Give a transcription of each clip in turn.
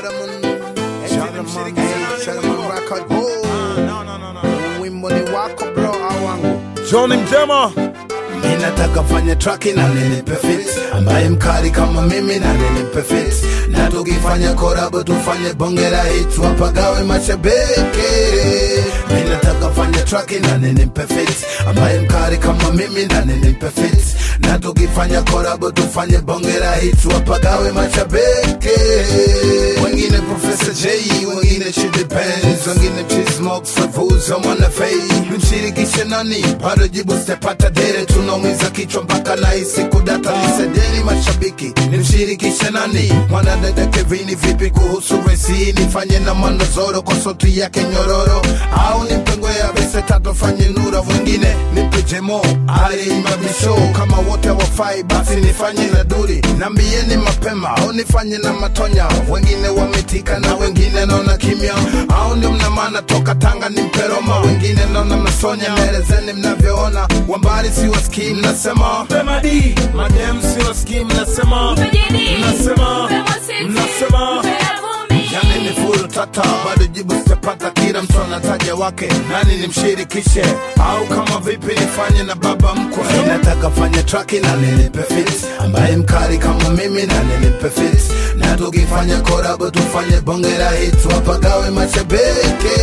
Shadaman, Shadaman, hey, Shadaman record. Oh, wimbo ni wako bro au wangu? Johnny Mjema Ninataka fanya traki na nilipe fit ambaye mkali kama mimi na nilipe fit na tukifanya korabo tufanye bonge la hit wapagawe mashabiki. Ninataka fanya traki na nilipe fit ambaye mkali kama mimi na nilipe fit na tukifanya korabo tufanye bonge la hit wapagawe mashabiki. Wengine Professor J, wengine Chidi Benz, wengine Chismox, Savuza, Mwana Fei, nimshirikishe nani? Bado jibu sitapata dere, tunaumiza kichwa mpaka nahisi kudata. Nisedeni mashabiki, nimshirikishe nani? Mwana dada Kevini, vipi kuhusu resi? Nifanye na Manozoro kwa sauti yake nyororo, au nimpengwe ya vese tatu fanye nura, wengine nipe Jemo Ali Mabisho, kama wote wafai basi nifanye na duri, nambieni mapema au nifanye na Matonya, wengine wametika na wengine naona kimya, au ndio mna maana toka Tanga ni mperoma, wengine naona mnasonya, naelezeni mnavyoona, wambali siwasikii mnasema Bemadi Madem sio skim Nasema Nasema Nasema Yani ni furu tata, bado jibu sitapata. Kila mtu anataja wake, nani nimshirikishe? Au kama vipi nifanye na baba mkwe? Nataka fanya traki na nilipe fit, ambaye mkali kama mimi na nilipe fit, na tukifanya korabo tufanye bonge la hit, wapagawe mashabiki.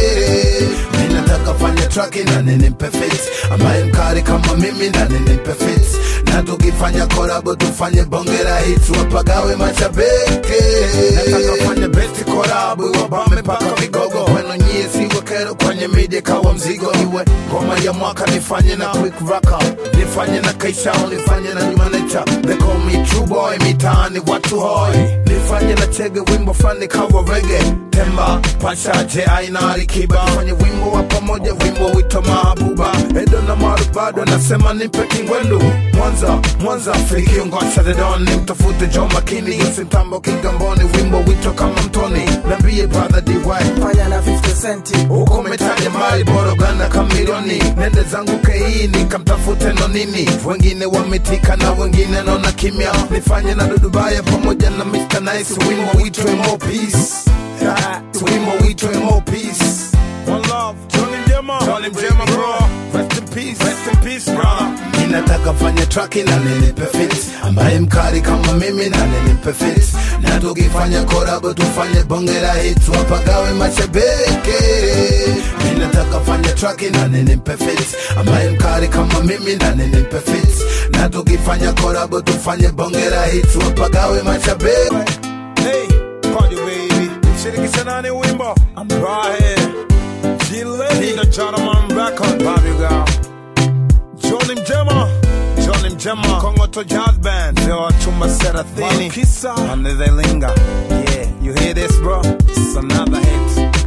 Mimi nataka fanya traki na nilipe fit, ambaye mkali kama mimi na nilipe fit, na tukifanya korabo tufanye bonge la hit, wapagawe mashabiki. Nataka fanya besti korabu wabame mpaka vigogo wenu nyie siwe kero kwenye media kawa mzigo iwe ngoma ya mwaka nifanye na quick raka nifanye na kaisha nifanye na nyumanecha they call me true boy mitaani watu hoi nifanye na chege wimbo fani kawa rege temba pasha je aina alikiba fanye wimbo wa pamoja wimbo wito mahabuba edo na maru bado nasema nipe kingwendu mwanza mwanza fikiungosha dedon nimtafute jo makini yusimtambo kigamboni wimbo wito kama mtoni nambie brother dy fanya na 50 centi huko metaja mali borogana kamilioni nende zangu kei nikamtafute nonini wengine wametika na wengine naona kimya nifanye na dudubaya pamoja na Mr. Nice wimbo witwe more peace Ah, wimbo witwe more peace One love Johnny Mjema Johnny Mjema, bro. Rest in peace Rest in peace brother ninataka fanya traki na nilipe fit ambaye mkali kama mimi na nilipe fit na tukifanya korabo tufanye bonge la hit wapagawe mashabiki ninataka fanya traki na nilipe fit ambaye mkali kama mimi na nilipe fit na tukifanya korabo tufanye bonge la hit wapagawe mashabiki Hey, party baby Shirikisha nani wimbo I'm right here G-Lady The gentleman record Bobby girl Johnny Mjema Johnny Mjema Kongoto Jazz Band Zewa chumba serathini Malkisa. Ande they linger Yeah, you hear this bro? It's another hit